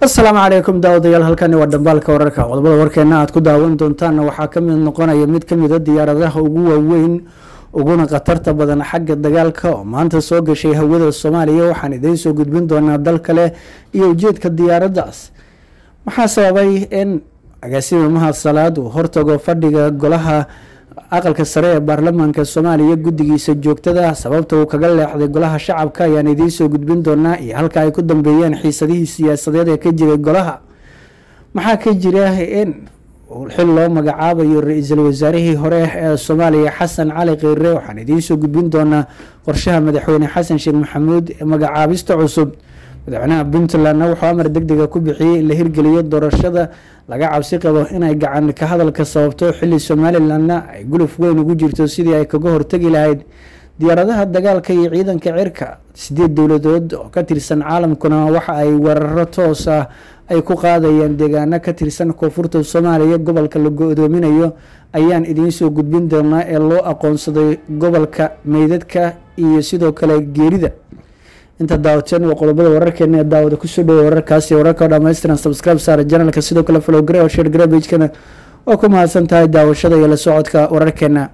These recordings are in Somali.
asalaamu calaykum daawadayaal halkani waa dhambaalka wararka qodobada warkeena aad ku daawan doontaanna waxaa kamid noqonaya mid kamida diyaaradaha ugu waaweyn uguna khatarta badan xagga dagaalka oo maanta soo gashay hawada soomaaliya waxaan idiin soo gudbin doonaa dal kale iyo ujeedka diyaaraddaas maxaa sababay in agaasima mahad salaad uu hortago fadhiga golaha aqalka sare ee baarlamaanka soomaaliya guddigiisa joogtada sababta uu kaga leexday golaha shacabka ayaan idiin soo gudbin doonaa iyo halka ay ku dambeeyeen xiisadihii siyaasadeed ee ka jiray golaha maxaa ka jira in xil loo magacaabayo ra-iisul wasaarihii hore ee soomaaliya xasan cali kheyre waxaan idiin soo gudbin doonaa qorshaha madaxweyne xasan sheekh maxamuud ee magacaabista cusub madaxweynaha puntlandna wuxuu amar deg dega ku bixiyey in la hirgeliyo doorashada laga cabsi qabo inay gacan ka hadalka sababto xili somalilandna ay guluf weyn ugu jirto sidii ay kaga hortegi lahayd diyaaradaha dagaalka iyo ciidanka cirka sideed dowladood oo ka tirsan caalamkuna waxa ay weeraro toos ah ay ku qaadayaan deegaano ka tirsan koonfurta soomaaliya gobolka la go-doominayo ayaan idiin soo gudbin doonaa ee loo aqoonsaday gobolka meydadka iyo sidoo kale geerida inta daawateen waa qodobada wararkeena ee daawada kusoo dhawo wararkaasi wararka oo dhammaystiran subscribe saara janalka sidoo kale follow gare oo share gare pagekana oo ku mahadsan tahay daawashada iyo la socodka wararkeena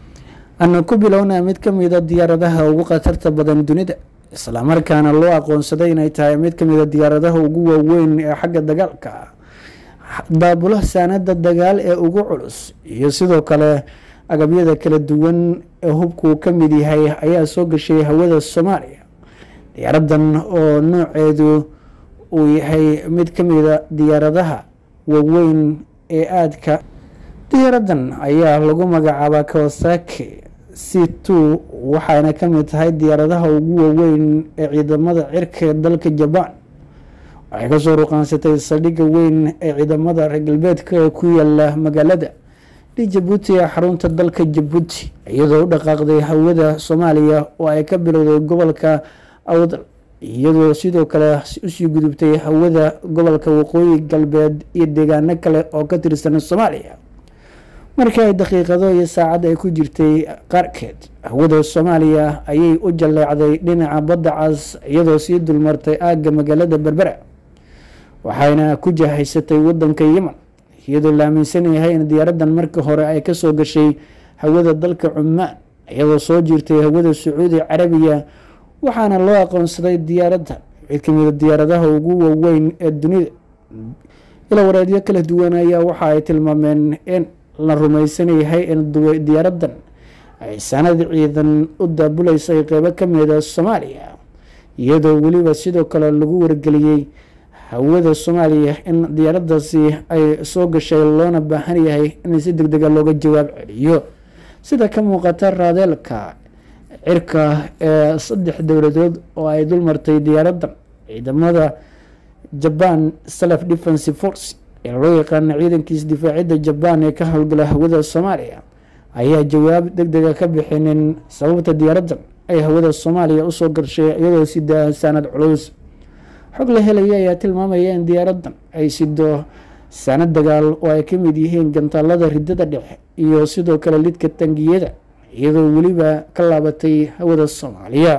ana ku bilownaa mid kamida diyaaradaha ugu khatarta badan dunida islamarkaana loo aqoonsaday inay tahay mid kamida diyaaradaha ugu waaweyn ee xagga dagaalka daabula saanada dagaal ee ugu culus iyo sidoo kale agabyada kala duwan ee hubkuu ka mid yahay ayaa soo gashay hawada soomaaliya diyaaradan oo nooceedu uu yahay mid kamida diyaaradaha waaweyn ee aadka diyaaradan ayaa lagu magacaabaa kawasaki c two waxayna kamid tahay diyaaradaha ugu waaweyn ee ciidamada cirka ee dalka jabaan waxay kasoo ruqaansatay saldhigga weyn ee ciidamada reer galbeedka ee ku yaala magaalada di jabuuti ee xarunta dalka jabuuti iyadoo u dhaqaaqday hawada soomaaliya oo ay ka bilowday gobolka awdal iyadoo sidoo kale usii gudubtay hawada gobolka waqooyi galbeed iyo deegaano kale oo ka tirsan soomaaliya markii ay daqiiqado iyo saacad ay ku jirtay qaarkeed hawada soomaaliya ayay u jalleecday dhinaca badda cas iyadoo sii dulmartay aagga magaalada berbera waxayna ku jahaysatay wadanka yemen iyadoo la aaminsan yahay in diyaaradan markii hore ay kasoo gashay hawada dalka cumaan iyadoo soo jirtay hawada sacuudi carabiya waxaana loo aqoonsaday diyaaradda mid kamida diyaaradaha ugu waaweyn ee dunida ila wareedyo kala duwan ayaa waxa ay tilmaameen in la rumaysan yahay in diyaaradan ay sanad ciidan u daabuleysay qeybo kamida soomaaliya iyadoo weliba sidoo kale lagu wargeliyey hawada soomaaliya in diyaaradaasi ay soo gashay loona baahan yahay in si deg dega looga jawaab celiyo sida ka muuqata raadeelka cirka ee saddex dowladood oo ay dulmartay diyaaradan ciidamada jaban self defense force ee loo yaqaana ciidankiisa difaacidda jabaan ee ka howlgala hawada soomaaliya ayaa jawaab deg dega ka bixinin sababta diyaaradan ay hawada soomaaliya usoo gashay iyadoo sida saanad culus xog la helaya ayaa tilmaamaya in diyaaradan ay sido saanad dagaal oo ay ka mid yihiin gantaalada ridada dhexe iyo sidoo kale lidka tangiyada iyadoo weliba ka laabatay hawada soomaaliya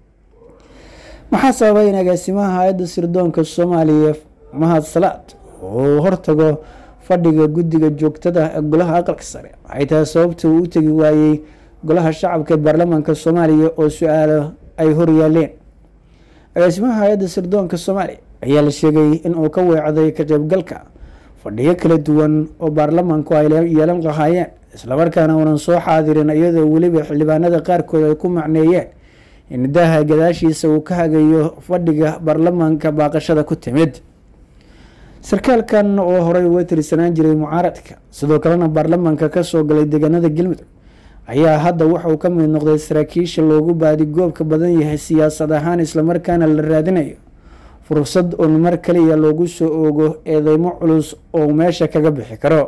maxaa sababay in agaasimaha hay-adda sirdoonka soomaaliya mahad salaad uu hortago fadhiga guddiga joogtada ee golaha aqalka sare waxay tahay sababta uu u tegi waayey golaha shacabka ee baarlamaanka soomaaliya oo su-aalo ay horyaaleen agaasimaha hay-adda sirdoonka soomaaliya ayaa la sheegay in uu ka weecday ka qeybgalka fadhiyo kala duwan oo baarlamaanku ay yeelan lahaayeen islamarkaana uunan soo xaadirin iyadoo weliba xildhibaanada qaarkood ay ku macneeyeen in daaha gadaashiisa uu ka hagayo fadhiga baarlamaanka baaqashada ku timid sarkaalkan oo horey uga tirsanaan jiray mucaaradka sidoo kalena baarlamaanka kasoo galay deegaanada galmudug ayaa hadda wuxauu ka mid noqday saraakiisha loogu baadigoobka badan yahay siyaasad ahaan islamarkaana la raadinayo fursad uun mar kaliya loogu soo oogo eedeymo culus oo meesha kaga bixi karo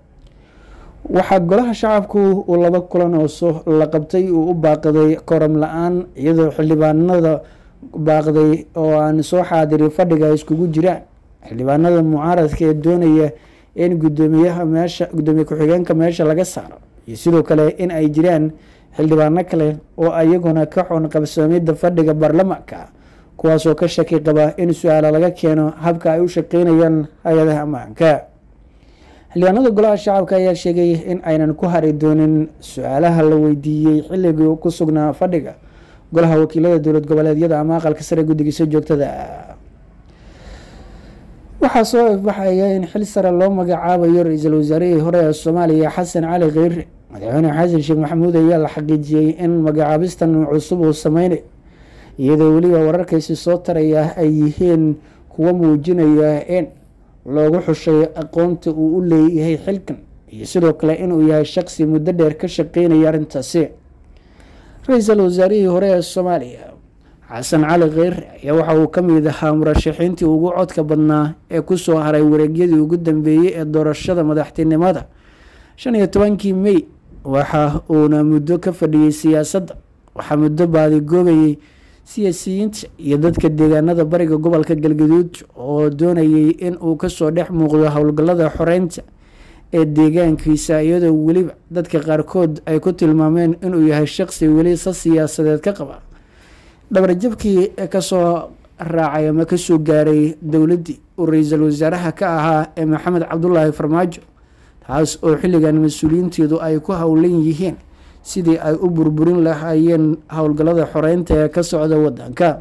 waxaa golaha shacabku uu laba kulan ooso la qabtay uu u baaqday koram la-aan iyadoo xildhibaanada baaqday oo aan soo xaadirin fadhiga ay iskugu jiraan xildhibaanada mucaaradka ee doonaya in gudoomiyaha meesha gudoomiye ku-xigeenka meesha laga saaro iyo sidoo kale in ay jiraan xildhibaano kale oo iyaguna ka xun qabsoomida fadhiga baarlamaanka kuwaasoo ka shaki qaba in su-aala laga keeno habka ay u shaqeynayaan hay-adaha ammaanka xildhibaanada golaha shacabka ayaa sheegay in aynan ku hari doonin su-aalaha la weydiiyey xilligii ku sugnaa fadhiga golaha wakiilada dowlad goboleedyada ama aqalka sare guddigiisa joogtada waxaa soo ifbaxaya in xil sare loo magacaabayo ra-iisul wasaarihii hore ee soomaaliya xasan cali kheyre madaxweyne xasan sheekh maxamuud ayaa la xaqiijiyey in magacaabistan cusub uu sameynayo iyadoo weliba wararkaysi soo taraya ay yihiin kuwa muujinaya in loogu xushay aqoonta uu u leeyahay xilkan iyo sidoo kale inuu yahay shaqsi muddo dheer ka shaqeynaya arrintaasi ra-iisul wasaarihii hore ee soomaaliya xasan cali kheyre ayaa waxa uu ka mid ahaa murashaxiintii ugu codka badnaa ee kusoo haray wareegyadii ugu dambeeyey ee doorashada madaxtinimada shan iyo tobankii mey waxa uuna muddo ka fadhiyey siyaasadda waxaa muddo baadigoobayay siyaasiyiinta iyo dadka deegaanada bariga gobolka galgaduud oo doonayay in uu kasoo dhex muuqdo howlgallada xoreynta ee deegaankiisa iyadoo weliba dadka qaarkood ay ku tilmaameen inuu yahay shaqsi weli sa siyaasadeed ka qaba dhabarjabkii kasoo raacay ama kasoo gaaray dowladdii uu ra-iisul wasaaraha ka ahaa ee maxamed cabdulaahi farmaajo taas oo xilligan mas-uuliyiinteedu ay ku howlan yihiin sidii ay u burburin lahaayeen howlgallada xoreynta ee ka socda wadanka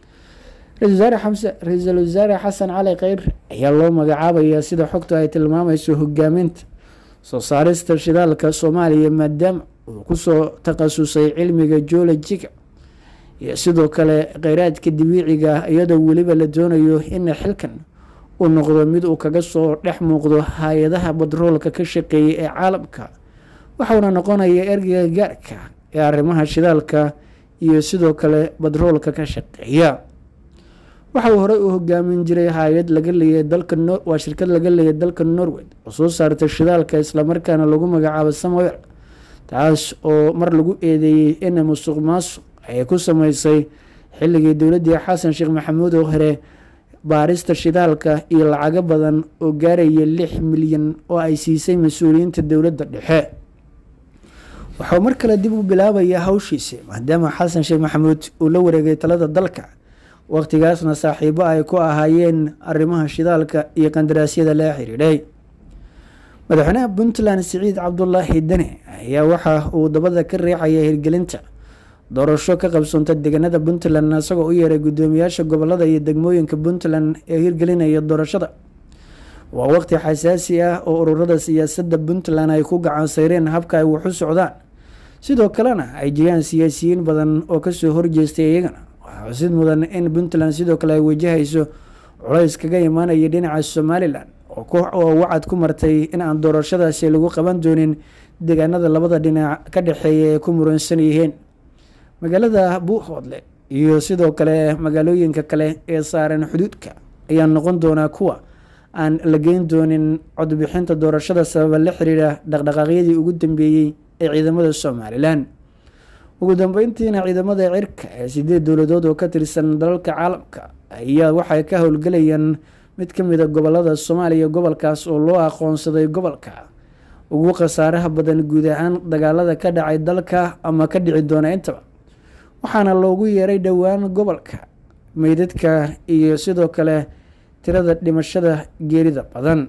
ra-iisul wasaare xasan cali kheyr ayaa loo magacaabayaa sida xogtu ay tilmaamayso hogaaminta soo saarista shidaalka soomaaliya maadaama uu kusoo takhasusay cilmiga joolojiga iyo sidoo kale kheyraadka dabiiciga iyadoo weliba la doonayo in xilkan uu noqdo mid uu kaga soo dhex muuqdo hay-adaha batroolka ka shaqeeyay ee caalamka waxauna noqonaya ergeyga gaarka ee arrimaha shidaalka iyo sidoo kale batroolka ka shaqeeya waxa uu horey u hogaamin jiray hay-ad laga leeyahay dalka waa shirkad laga leeyahay dalka norway oo soo saartay shidaalka islamarkaana lagu magacaabo samuel taas oo mar lagu eedeeyey in musuq maasuq ay ku sameysay xilligii dowladdii xasan sheekh maxamuud oo hore baarista shidaalka iyo lacago badan oo gaaraya lix milyan oo ay siisay mas-uuliyiinta dowladda dhexe waxuu mar kale dib u bilaabayaa hawshiisi maadaama xasan sheekh maxamuud uu la wareegay talada dalka waqtigaasna saaxiibo ay ku ahaayeen arrimaha shidaalka iyo qandaraasyada la xiriidhay madaxweynaha puntland siciid cabdulaahi dene ayaa waxa uu dabada ka riixaya hirgelinta doorasho ka qabsoonta deegaanada puntland isagoo u yeeray guddoomiyaasha gobolada iyo degmooyinka puntland ee hirgelinaya doorashada waa waqti xasaasi ah oo ururada siyaasadda puntland ay ku gacan sayreen habka ay waxu socdaan sidoo kalena ay jiraan siyaasiyiin badan oo kasoo horjeestay iyagana waxaa xusid mudan in puntland sidoo kale ay wajahayso culays kaga imaanaya dhinaca somalilan oo wacad ku martay in aan doorashadaasi lagu qaban doonin deegaanada labada dhinac ka dhexeeya ee ku muransan yihiin magaalada buuhoodle iyo sidoo kale magaalooyinka kale ee saaran xuduudka ayaa noqon doonaa kuwa aan la geyn doonin codbixinta doorashada sababa la xiriira dhaqdhaqaaqyadii ugu dambeeyey ee ciidamada somalilan ugu dambeyntiina ciidamada cirka ee sideed dowladood oo ka tirsan dalalka caalamka ayaa waxay ka howlgelayaan mid ka mid a gobolada soomaaliya gobolkaas oo loo aqoonsaday gobolka ugu khasaaraha badan guud ahaan dagaalada ka dhacay dalka ama ka dhici doona intaba waxaana loogu yeeray dhowaan gobolka meydadka iyo sidoo kale tirada dhimashada geerida badan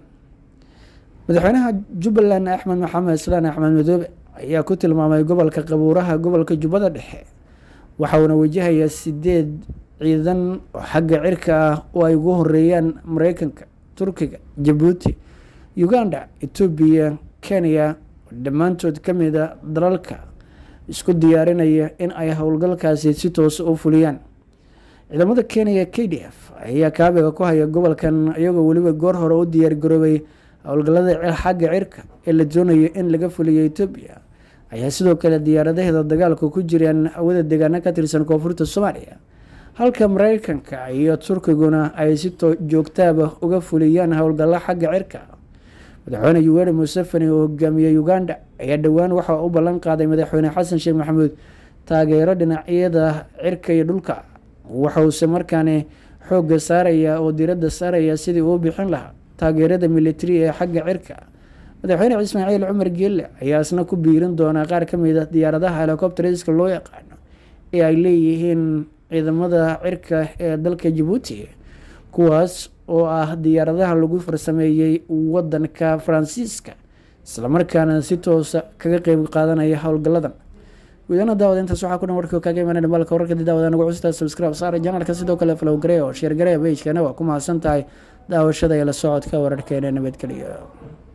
madaxweynaha jubbaland axmed maxamed islaan axmed madoobe ayaa ku tilmaamay gobolka qabuuraha gobolka jubbada dhexe waxauna wajahayaa sideed ciidan oo xagga cirka ah oo ay ugu horeeyaan mareykanka turkiga jabuuti uganda etoobiya kenya oo dhammaantood ka mid a dalalka isku diyaarinaya in ay howlgalkaasi si toosa u fuliyaan ciidamada kenya k d f ayaa kaabiga ku haya gobolkan iyagoo weliba goor hore u diyaargaroobay howlgallada xagga cirka ee la doonayo in laga fuliyo etoobiya ayaa sidoo kale diyaaradaheeda dagaalka ku jiraan hawada deegaano ka tirsan koonfurta soomaaliya halka mareykanka iyo turkiguna ay si joogtaaba uga fuliyaan howlgallo xagga cirka madaxweyne yuweri museveni oo hogaamiyey uganda ayaa dhowaan waxaa u ballan qaaday madaxweyne xasan sheekh maxamuud taageero dhinacyada cirka iyo dhulka waxause markaani xoogga saaraya oo diradda saaraya sidii uu bixin lahaa taageerada militari ee xagga cirka madaxweyne ismaaciil cumar geelle ayaa isna ku biirin doonaa qaar ka mid a diyaaradaha helicopteriska loo yaqaano ee ay leeyihiin ciidamada cirka ee dalka jabuuti kuwaas oo ah diyaaradaha lagu farsameeyey wadanka faransiiska islamarkaana si toosa kaga qeyb qaadanaya howlgaladan gudaana daawada intaas waxaa ku dhan warkii kaaga imaanay dhamaalka wararka dii daawada nagu custaa subscribe saara janalka sidoo kale flow garee oo sheer garee pagekana waa ku mahadsan tahay daawashada iyo la socodka wararkeena nabadgeliya